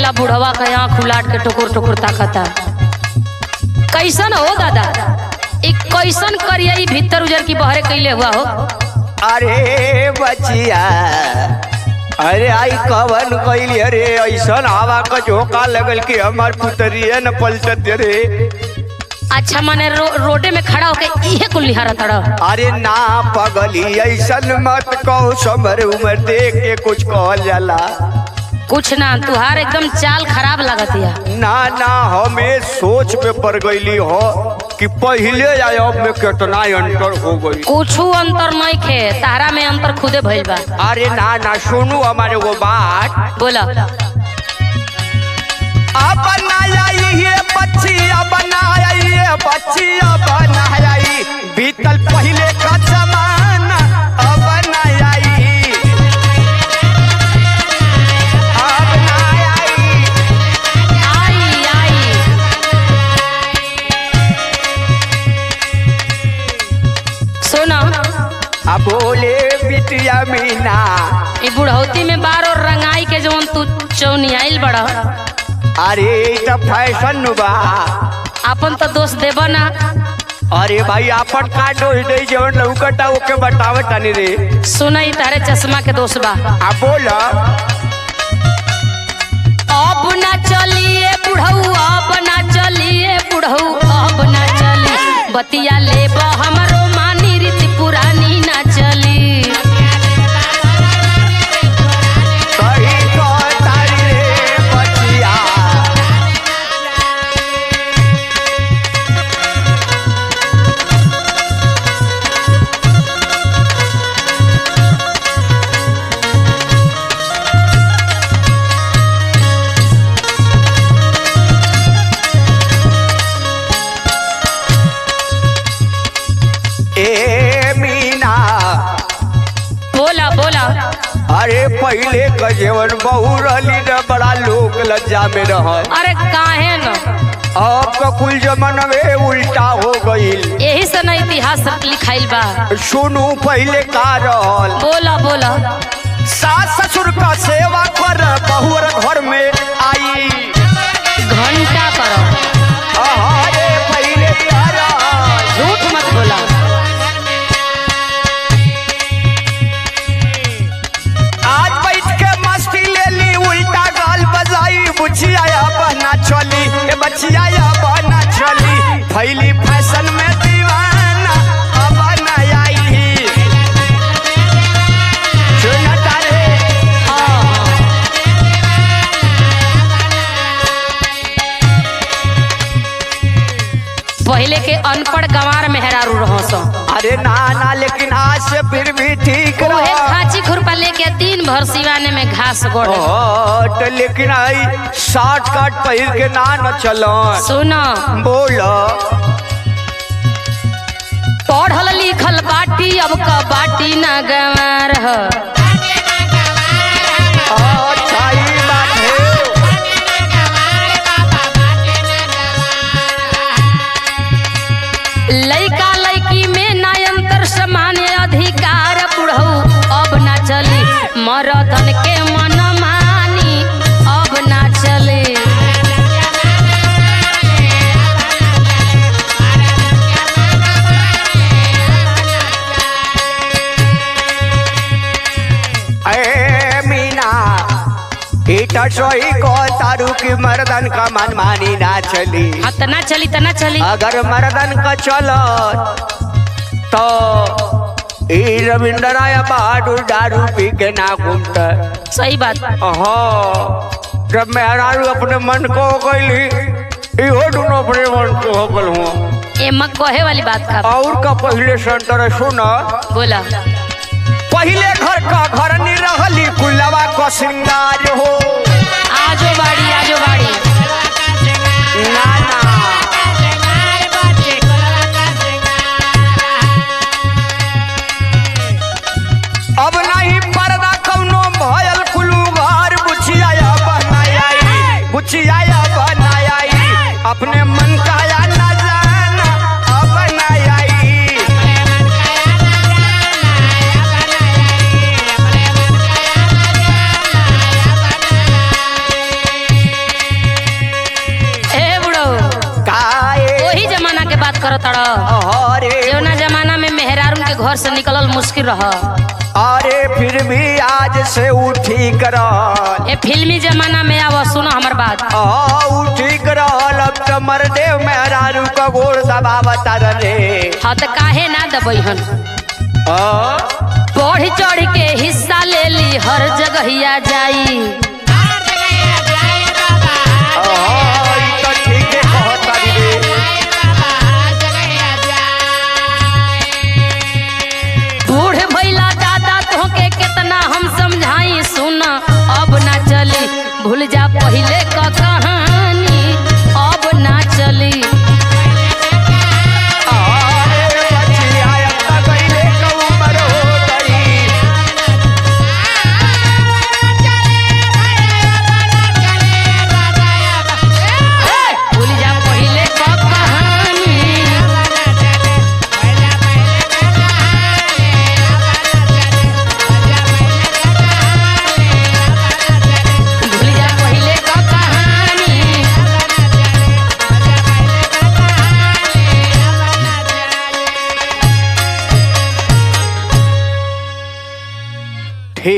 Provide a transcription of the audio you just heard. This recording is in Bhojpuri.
देखिया बुढ़वा का आँख उलाट के टुकुर टुकुर ताकता कैसन हो दादा ई कैसन करिया ई भीतर उजर की बहरे कैले हुआ हो अरे बचिया अरे आई कवन कैली अरे ऐसन हवा का झोंका लगल कि हमार पुतरिया न पलटत रे अच्छा मने रो, रोडे में खड़ा होके इहे कुल निहारा तड़ा अरे ना पगली ऐसन मत कहो समर उमर देख के कुछ कहल जाला कुछ ना तुहार एकदम चाल खराब लगतिया ना ना हमें सोच पे पड़ गईली हो कि पहले या अब में कितना अंतर हो गई कुछ अंतर नहीं खे तारा में अंतर खुदे भइल बा अरे ना ना सुनू हमारे वो बात बोला अब बनाया ये बच्चिया बनाया ये बच्चिया बनाया ई। बीतल पहले का जमाना अब बनाया ई। अब बनाया ई। आई आई सुना अब बोले बिटिया मीना ई बुढ़ौती में बार और रंगाई के जवन तू चौनी आइल बड़ा अरे ई तो फैशन बा अपन तो दोस्त देबा ना अरे भाई आपन का डोज दे जवन लौकटा ओके बतावत तानी रे सुना ई तारे चश्मा के दोस्त बा आ बोला अब ना चलिए बुढ़ऊ अब ना चलिए बुढ़ऊ अब ना चली बतिया ले हमरो मानी रीति पुरानी ना चली सही कहतारी रे बचिया ए मीना बोला बोला अरे पहले का जीवन बहु रहली न बड़ा लोक लज्जा में रह अरे काहे न अब का कुल जमाना में उल्टा हो गईल यही से ना इतिहास लिखाइल बा सुनू पहले का रहल बोला बोला सास ससुर का सेवा कर बहुर घर में आई घंटा करो अरे पहले का रहल झूठ मत बोला आज बैठ के मस्ती ले ली उल्टा गाल बजाई बुचिया बना चली ए बचिया बना चली फैली फैशन में दीवाना अब न आई सुन तारे हाँ हाँ पहले के अनपढ़ गंवार मेहरारू रहो सो अरे ना ना लेकिन आज से फिर भी ठीक उहे रहा खाची खुरपा लेके दिन भर सिवाने में घास गोड़ ओ, तो लेकिन आई शॉर्ट कट पहिर के ना न चलो सुनो बोल पढ़ल लिखल बाटी अब का बाटी ना गंवार ह अच्छा ई बात है लइका लइकी में ना अंतर सामान्य अधिकार बुढ़ऊ अब ना चली मरदन के मन मानी अब ना चली ए मीना इटा सोई को तारू की मर्दन का मन मानी ना चली हाँ तना चली तना चली अगर मर्दन का चलो तो ई रविंद्र राय बहादुर दारू पी के ना घूमता सही बात हाँ जब मेहरारू अपने मन को हो गईली इहो दोनों अपने मन को हो गल हुआ एमा कहे वाली बात का और का पहले संतर सुना बोला पहले घर का घर नहीं रहली कुलवा को श्रृंगार हो आजो बाड़ी आजो बाड़ी ना ना अब नहीं पर्दा कौनो भयल कुलू घर बुचिया बनाई बुचिया बनाई अपने मन का या न जाना अब बनाई करत अड़ अरे जौना जमाना में मेहरारून के घर से निकलल मुश्किल रह अरे फिर भी आज से उठी करल ये फिल्मी जमाना में आव सुनो हमर बात आ उठी करल अब तो मरदेव मेहरारू का गोड़ दबावता रे हाँ तो काहे ना दबैहन बढ़ चढ़ के हिस्सा ले ली हर जगहिया जाई तो ठीक है कहता रे बूढ़ भैला दादा तोहके कितना हम समझाई सुन अब ना चली भूल जा पहिले क कहानी